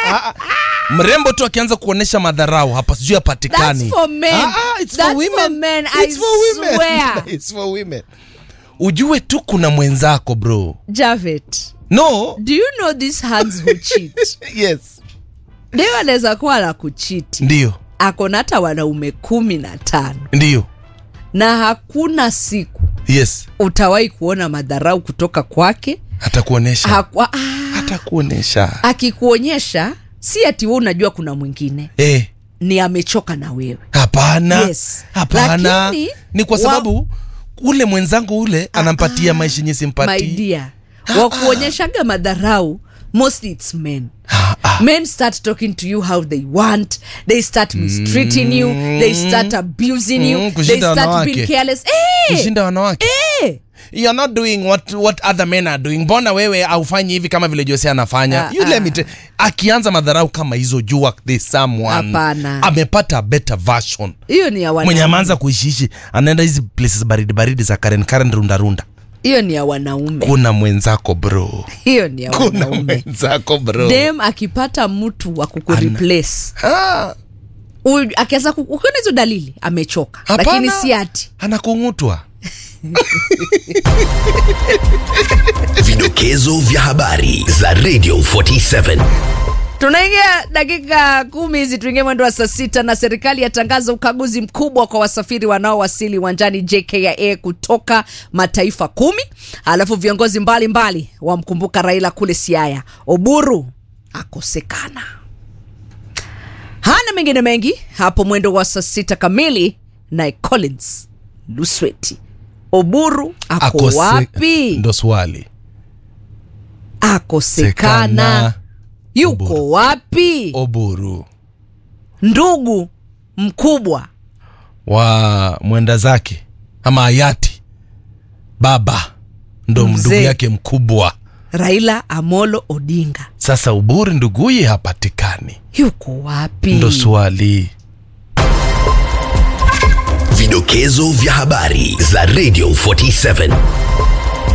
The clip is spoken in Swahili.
ah, ah. mrembo tu akianza kuonesha madharau hapa sijui hapatikani That's for men. Ah, ah, it's That's for for women. men, I It's for women. swear. It's for women ujue tu kuna mwenzako bro Javet, no do you know these hands who cheat? yes Deo anaweza kuwa na kuchiti, ndio ako na hata wanaume kumi na tano ndio na hakuna siku yes utawahi kuona madharau kutoka kwake. hata kuonesha Hakwa, ah, hata kuonesha akikuonyesha si ati we unajua kuna mwingine eh ni amechoka na wewe hapana Yes. hapana Lakini, ni kwa wa- sababu ule mwenzangu ule anampatia maisha yenye my simpatii dear wakuonyeshaga madharau mostly it's men men start talking to you how they want they start mistreating you they start abusing you Mm, they kushinda start wanawake. being careless eh, kushinda wanawake eh. you're not doing what, what other men are doing mbona wewe aufanyi hivi kama vile jose anafanya Ah, you let ah. me te- akianza madharau kama hizo jua there's someone Hapana. amepata a better version hiyo ni ya mwenye wanaume ameanza kuishiishi anaenda hizi places baridi baridi za karen karen runda runda hiyo ni ya wanaume kuna mwenzako bro hiyo ni ya kuna wanaume mwenzako bro dem akipata mtu wa kukureplace ah, Huyu- akianza ku- ukiona hizo dalili amechoka Hapana. lakini si ati anakung'utwa Vidokezo vya habari za Radio 47. tunaingia dakika kumi hizi tuingie mwendo wa saa sita na serikali yatangaza ukaguzi mkubwa kwa wasafiri wanaowasili uwanjani jkia kutoka mataifa kumi alafu viongozi mbalimbali wamkumbuka raila kule siaya oburu akosekana hana mengine mengi hapo mwendo wa saa sita kamili naye collins lusweti oburu ako Akose- wapi ndo swali akosekana yuko Oburu. wapi oburu ndugu mkubwa wa mwenda zake ama hayati baba ndo Mzee. ndugu yake mkubwa raila amolo odinga sasa uburi nduguye hapatikani yuko wapi ndo swali Vidokezo vya habari za Radio 47.